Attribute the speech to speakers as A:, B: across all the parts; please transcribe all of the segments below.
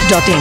A: masti.in.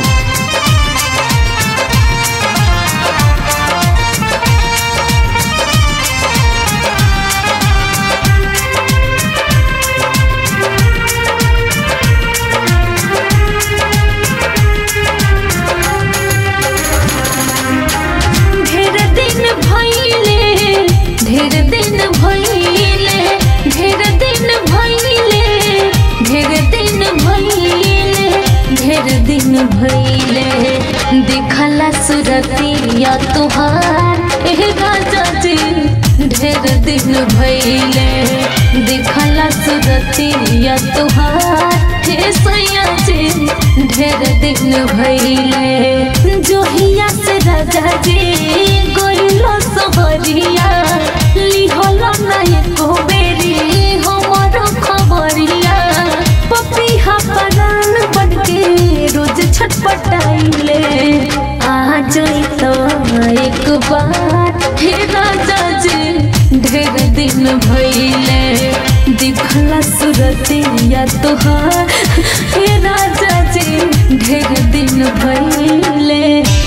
B: ढेर दिन भइले ढेर दिन भइले ढेर दिन भइले ढेर दिन भइले ढेर दिन भइले देखला सुरतिया तुहार एह राजा जी ढेर दिन भइले देखला सुरतिया तुहार हे सैया जी ढेर दिन भइले जोहिया से राजा जी गइलो सबरिया लिहलो ना एको बेरी हमर खबरिया पपिहा परान बनके रोज छटपटाइले आ जाई तो एक बार हे राजा जी ढेर दिन भइले दिखला सुरतिया तोहार हे राजा जी ढेर दिन भइले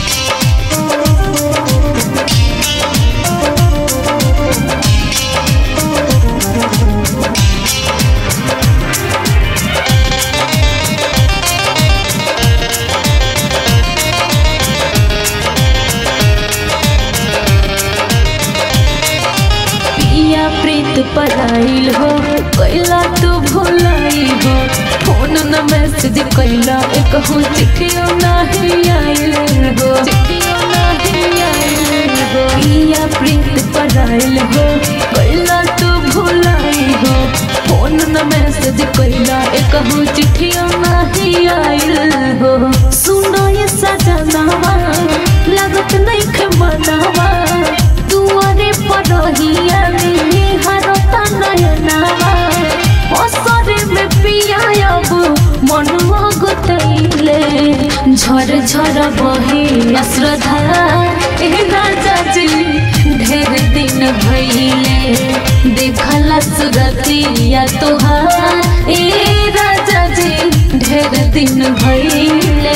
B: पिया प्रीत पराइल हो कैला तू भुलाई हो फोन न मैसेज कैला एक हो चिट्ठियो नाही आइल हो चिट्ठियो नाही आइल हो पिया प्रीत पराइल हो कैला तू भुलाई हो फोन न मैसेज कैला एक हो चिट्ठियो नाही आइल हो सुनो ये सजनावा लागत नहीं खे मनावा दुआरे पड़हिया में हरता नयनावा असरे में पिया अब मन गुतैले झर झर बहे अश्रद्धा ए राजा जी ढेर दिन भइले देखला सुरतिया तोहार ए राजा जी ढेर दिन भइले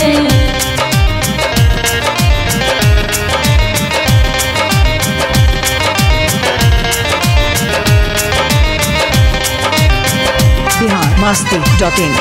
A: Bihar masti.in.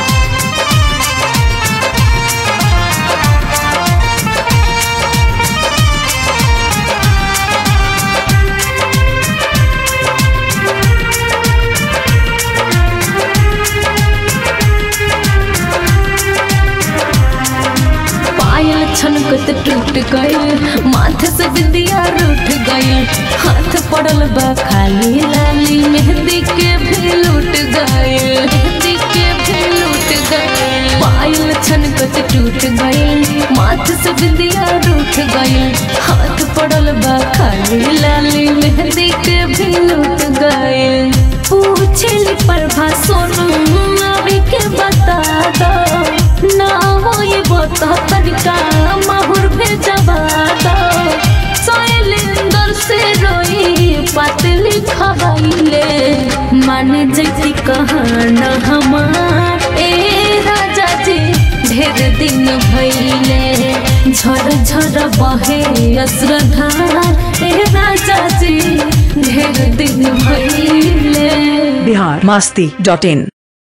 B: पायल छनकत टूट गइल माथे से बिंदिया रूठ गइल हाथ पड़ल बा खाली लाली मेहंदी के भी लूट गइल मेहंदी के भी लूट गइल पायल छनकत टूट गइल माथे से बिंदिया रूठ गइल हाथ पड़ल बा खाली लाली मेहंदी के भी लूट गइल पूछली प्रभा सोनू अभी के बता दो ना हो ये बता तनिका माहुर भेजवा दो शैलेंद्र से रोई पतली खवाइले मान जैसी कहाना हमार ए राजा जी ढेर दिन भइले झर झर बहे अश्रद्धार ए राजा जी ढेर दिन भइले
A: Bihar masti.in.